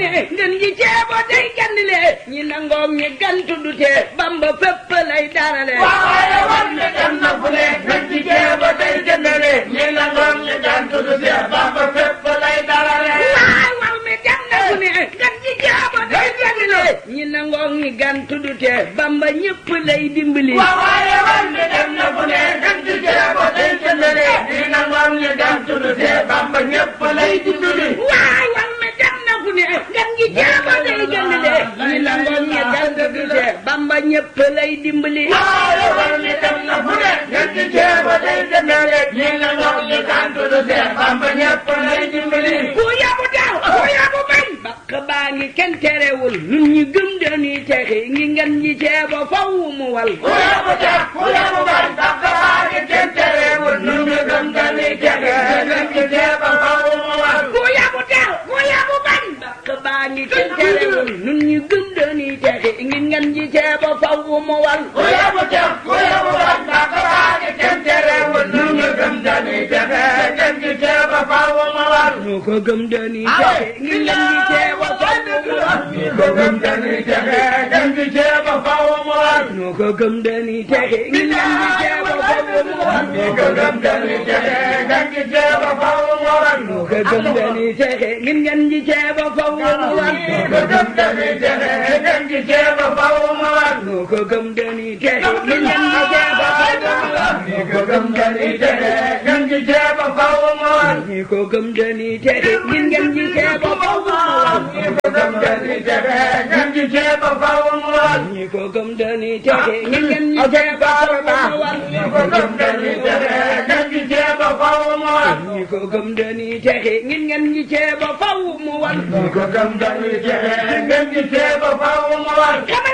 ne ngeen ji ceebo day gandile ñi nangoog ñi gantu du tee bamba fépp lay darale waaye war ne dem na fu ne ngeen ji ceebo day gandile ñi nangoog ñi gantu du tee bamba fépp lay darale waay waw mi dem na fu ne ngeen ji ceebo day gandile ñi nangoog ñi gantu du tee bamba ñëpp lay dimbali waaye war ne dem na fu ne ngeen ji ceebo day gandile ñi nangoog ñi gantu du tee bamba ñëpp lay dimbali waay waw mi dem na fu ne ngeen ji ceebo day gandile ñi nangoog ñi gantu du tee bamba ñëpp lay dimbali waaye war ne dem na fu ne ngeen ji ceebo day gandile ñi nangoog ñi gantu du tee bamba ñëpp lay dimbali ku yabu daw ku yabu bañ bakk baa ngi kenn terewul nun ñi gëm dañuy texi ngi ngeen ñi ceebo faw mu wal ku yabu tax ku yabu bañ bakk baa ngi kenn terewul nu ñu gëm dañuy texe ngeen ji ceebo faw mu war ku yabu daw ku yabu bañ bakk baa ngi kenn terewul nun ñi gëm dañuy texi ngi ngeen ñi ceebo faw mu wal ku yabu tax ku yabu bañ bakk baa ngi kenn terewul nu ñu gëm dañuy texe ngeen ji ceebo faw mu war ñu ko gëm dañuy texi ngi ngeen ñi ceebo faw mu wal ñu ko gëm dañuy texe ngeen ji ceebo faw mu war ñu ko gëm dañuy texi ngi ngeen ñi ceebo faw mu wal ñu ko gëm dañuy texe ngeen ji ceebo faw mu war ñu ko gëm dañuy texi ngi ngeen ñi ceebo faw mu wal ñu ko gëm dañuy texe ngeen ji ceebo faw mu war ñu ko gëm dañuy texi ngi ngeen ñi ceebo faw mu wal ñu ko gëm dañuy texe ngeen ji ceebo faw mu war ñi ko gëm dañuy texi ngir ngeen ji ceebo faw mu wal ñu ko gëm dañuy texe ngeen ji ceebo faw mu war ñi ko gëm dañuy texi ngir ngeen ji ceebo faw mu wal ñu ko gëm dañuy texe ngeen ji ceebo faw mu war ñi ko gëm dañuy texi ngir ngeen ji ceebo faw mu wal ñu ko gëm dañuy texe ngeen ji ceebo faw mu war